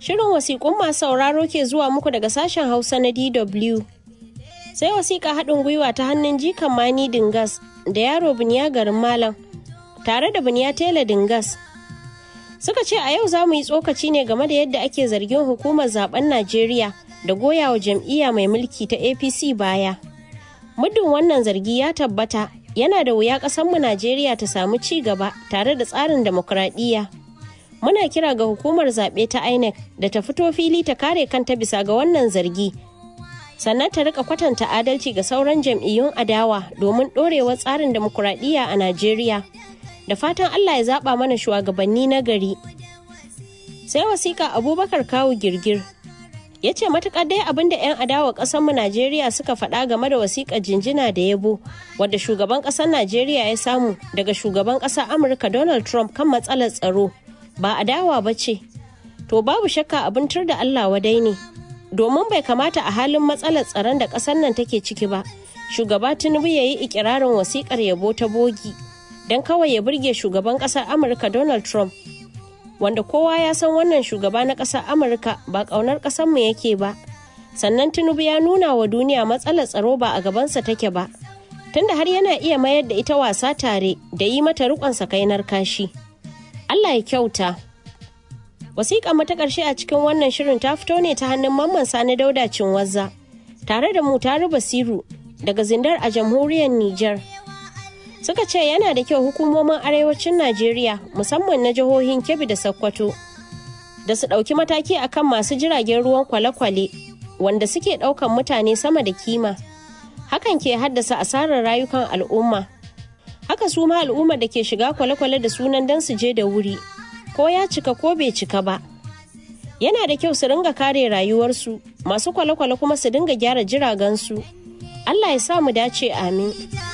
Shirin wasiƙun masu sauraro ke zuwa muku daga sashen Hausa na DW. Sai wasiƙa haɗin gwiwa ta hannun jikan Mani Dingas da yaro Biniya garin Malam tare da Biniya Tela Dingas. Suka ce a yau za mu yi tsokaci ne game da yadda ake zargin hukumar zaben Najeriya da goyawa jam'iyya mai mulki ta APC baya. Muddin wannan zargi ya tabbata yana da wuya ƙasarmu Najeriya ta samu ci gaba tare da tsarin demokuraɗiyya. Muna kira ga hukumar zaɓe ta INEC da ta fito fili ta kare kanta bisa ga wannan zargi. Sannan ta rika kwatanta adalci ga sauran jam'iyyun adawa domin ɗorewar tsarin demokuraɗiyya a Najeriya. Da fatan Allah ya zaɓa mana shugabanni na gari. Sai wasiƙa Abubakar Kawu Girgir ya ce matuƙar dai abin da 'yan adawa ƙasarmu Najeriya suka faɗa game da wasiƙar jinjina da yabo wadda shugaban ƙasar Najeriya ya samu daga shugaban ƙasar Amurka Donald Trump kan matsalar tsaro ba adawa ba ce. To babu shakka abin tur da Allah wadai ne. Domin bai kamata a halin matsalar tsaron da ƙasar nan take ciki ba, shugaba Tinubu ya yi ikirarin wasiƙar yabo ta bogi don kawai ya burge shugaban ƙasar Amurka Donald Trump wanda kowa ya san wannan shugaba na ƙasar amurka ba ƙaunar ƙasarmu yake ba sannan tinubu ya nuna wa duniya matsalar tsaro ba a gabansa take ba tunda har yana iya mayar da ita wasa tare da yi mata riƙon sakainar kashi allah ya kyauta wasiƙa mata ƙarshe a cikin wannan shirin ta fito ne ta hannun mamman sani dauda cinwazza tare da mu taru basiru daga zindar a jamhuriyar niger suka ce yana da kyau hukumomin arewacin najeriya musamman na jihohin kebbi da sokoto da su ɗauki mataki akan masu jiragen ruwan kwale-kwale wanda suke ɗaukan mutane sama da kima hakan ke haddasa asarar rayukan al'umma haka su ma al'ummar da ke shiga kwale-kwale da sunan don su je da wuri ko ya cika ko bai cika ba yana da kyau su ringa kare rayuwarsu masu kwale-kwale kuma su dinga gyara jiragensu allah ya sa mu dace amin